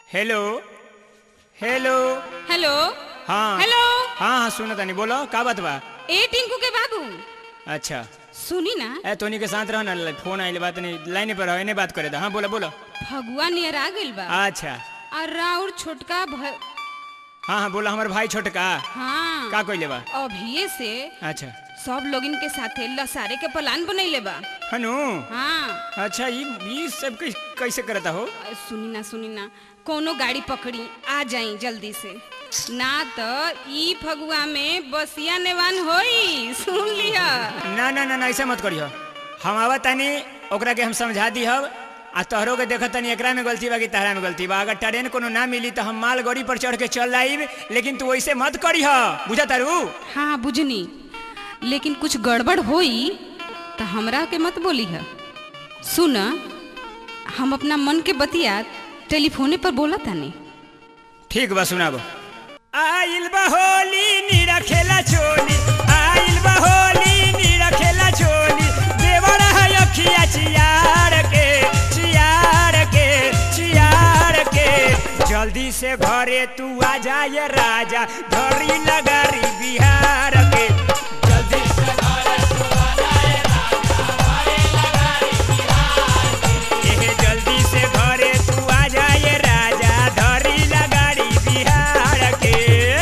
Hello hello hello हाँ hello हाँ हाँ सुनो तनी बोलो का बात बा ए टिंकू के बाबू अच्छा सुनी ना ए तोनी के साथ रहो ना फोन आइल बात नहीं लाइन पर रहो इन्हें बात करे दा हाँ बोलो बोलो भगवा नियर आ गइल बा अच्छा और राउर छोटका भ... हाँ हाँ बोलो हमार भाई छोटका हाँ का कइले बा अभिये से अच्छा सब लोगिन के साथे लसारे के प्लान बनैले बा हनु हाँ अच्छा ये ये सब कैस, कैसे करता हो अ, सुनी ना सुनी ना कोनो गाड़ी पकड़ी आ जाई जल्दी से ना तो ई फगुआ में बसिया नेवान होई सुन लिया ना ना ना ना ऐसा मत करियो हम आवत तानी ओकरा के हम समझा दी हब आ तोहरो के देखत तनी एकरा में गलती बा कि तहरा में गलती बा अगर ट्रेन कोनो ना मिली तो हम माल गाड़ी पर चढ़ के चल आइब लेकिन तू वैसे मत करिह बुझा तारू हाँ बुझनी लेकिन कुछ गड़बड़ होई तो हमरा के मत बोली है सुन हम अपना मन के बतिया टेलीफोने पर बोला तानी ठीक बा सुनाबो आइल बा होली नीरा खेला चोली आइल बा होली नीरा खेला चोली देवर है अखिया चियार के चियार के चियार के जल्दी से घरे तू आ जाए राजा धरी लगारी बिहार के जल्दी से घरे तू आ जाए राजा, धरी लगारी बिहार के। एहे जल्दी से घरे तू आ जाए राजा धरी लगारी बिहार के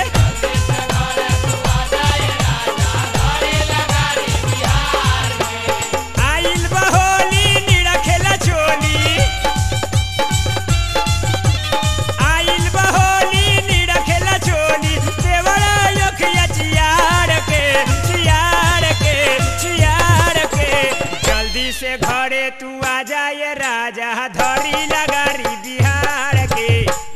आइल बहोली नीरा खेला चोली आइल बहोली नीरा खेला चोली देवरा यखिया चियार के चियार के चियार के जल्दी से घरे तू आ जाए राजा धरी लगारी बिहार के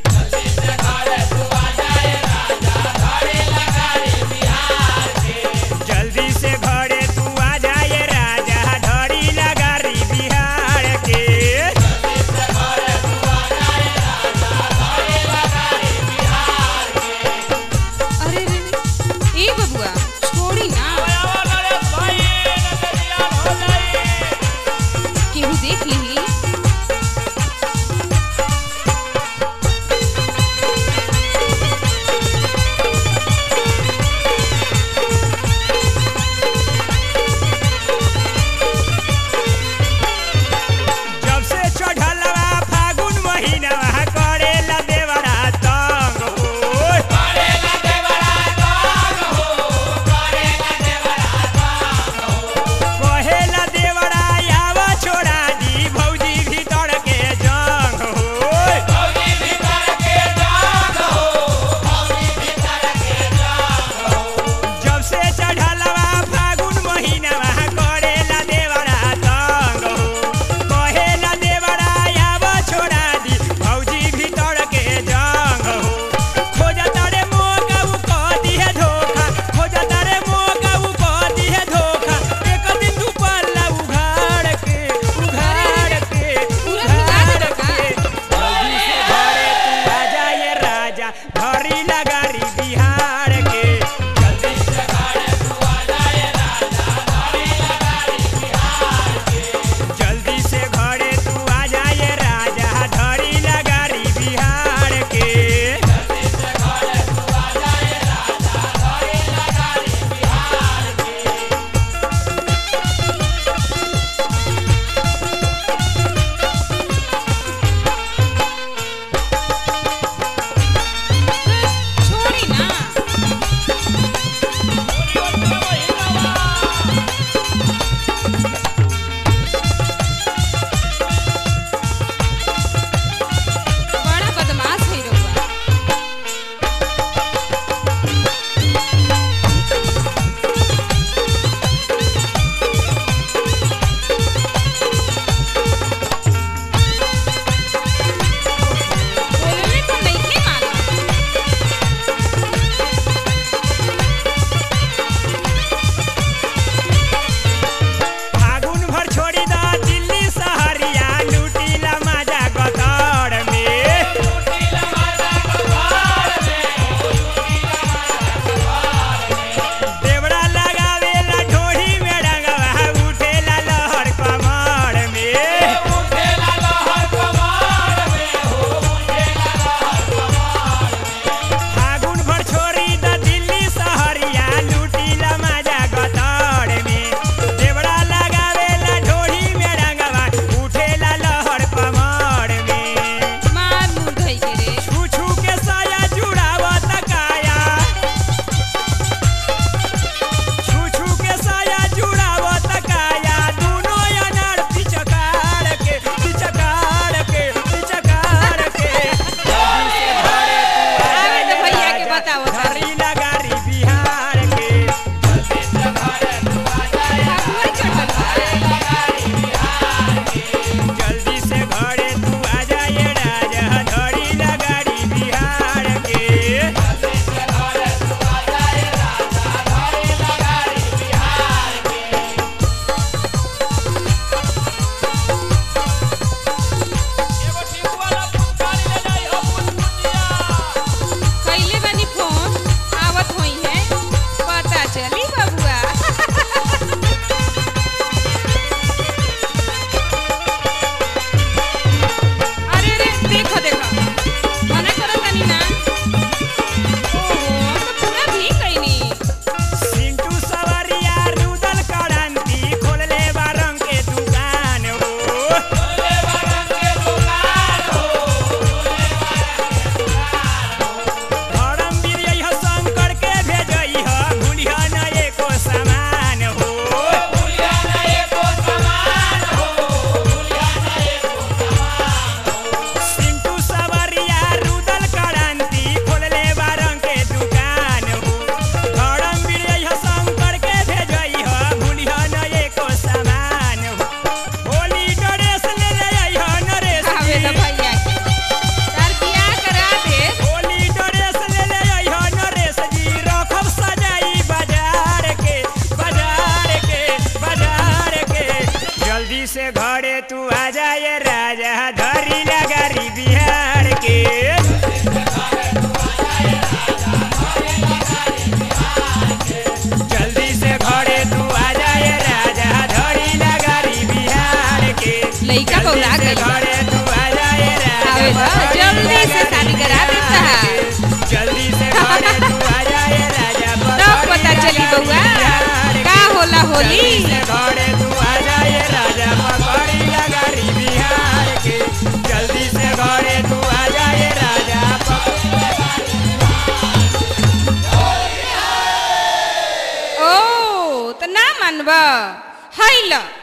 जल्दी से घरे तू आ जाए राजा धरी लगारी बिहार के अरे रे रे, ए बबुआ छोड़ी ना केहू देख ली से घरे तू आ जाए राजा धरी लगारी बिहार के जल्दी से घरे तू आ जाए राजा धरी लगारी बिहार के लइका जल्दी बौला से गइल बा। घरे तू आ जाए राजा आवे दा, धरी जल्दी से लगारी शादी करा दे बिहार तहार। के। जल्दी से घरे तू आ जाए राजा तब पता चली बउआ का होला होली जल्दी से घरे तू आ जाए राजा पकड़ी लगारी बिहार के जल्दी से घरे तू आ जाए राजा ओ त ना मानब हैल